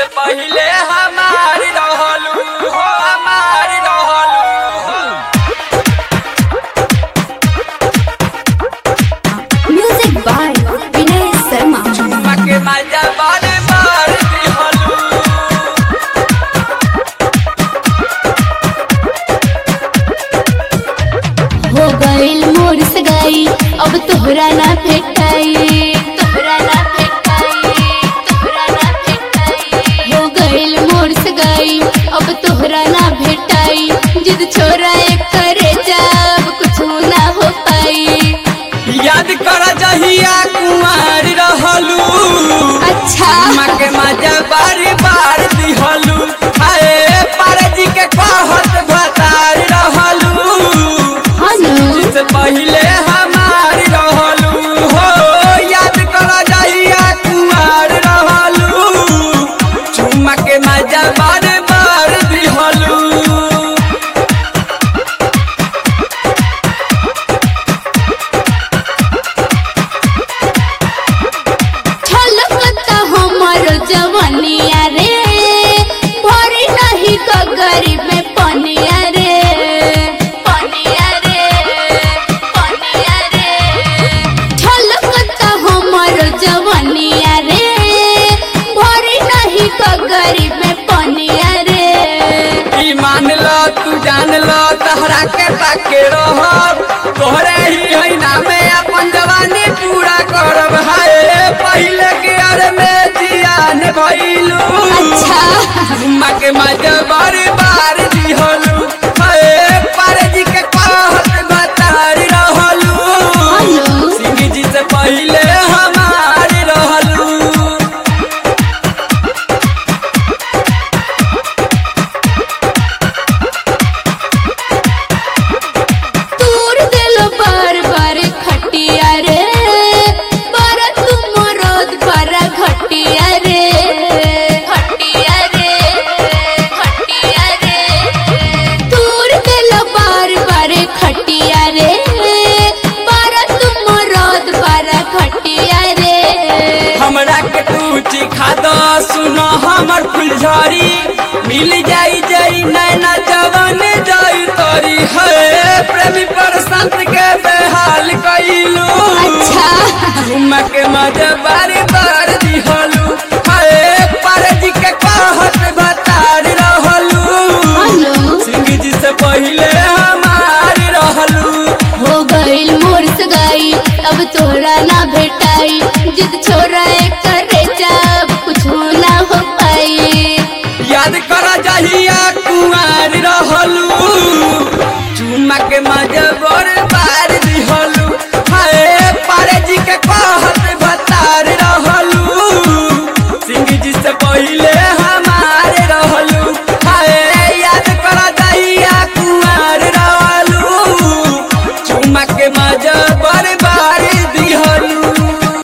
से पहिले हमारी रहलू हो हमारी रहलू म्यूजिक बाय विनय शर्मा मके मजा बारे बार दिहलू हो गइल मोर सगाई अब तोहरा ना भेटाई तोहरा ना भेटाई तोहरा ना भेटाई हो गइल मोर सगाई अब तोहरा ना भेटाई जिद छोरा एक करे जब कुछ ना हो पाई याद कर जहिया कुमार रहलू अच्छा मके मजा बारी बार दिहलू हाय पारजी के कहत भतार रहलू हनु से पहिले हमारी रहलू हो याद कर जहिया कुमार रहलू चुम्मा के मजा बार बार दिहलू छलकता हमर जवनिया रे भरी नहीं तो गरीब में पनिया रे पनिया रे पनिया रे छलकता हमर जवनिया रे भरी नहीं तो गरीब में पनिया रे ई मान लो तू जान लो तहरा के ताके रहब तोहरे ही है नामे अपन जवानी पूरा करब हाय पहिले के अर में जियान भइलू अच्छा चुम्मा के मजा बार बार दिहलू हाय पारे जी के कहत बतारी रहलू हेलो सिंह जी से पहिले हमारी रहलू तूर दिल बार बार खटिया रे पर तुम रोद पर घटिया रे खटिया रे खटिया रे तूर दिल बार बार खटिया रे पर तुम रोद पर घटिया रे हमरा के तू चिखा दो सुनो हमर फुलझड़ी मिल जाई जाई नैना जवान जाई तोरी है प्रेमी पर संत के बेहाल कइलू अच्छा घुमा के मजा बारी बार दिहलू हाय पारे जी के कहत बतार रहलू हेलो सिंह जी से पहिले हमारी रहलू हो गइल मोर सगाई अब तोरा ना भेटाई जिद छोरा एक करे जब कुछ ना हो पाई याद कर जहिया कुआर रहलू चुम्मा के मजा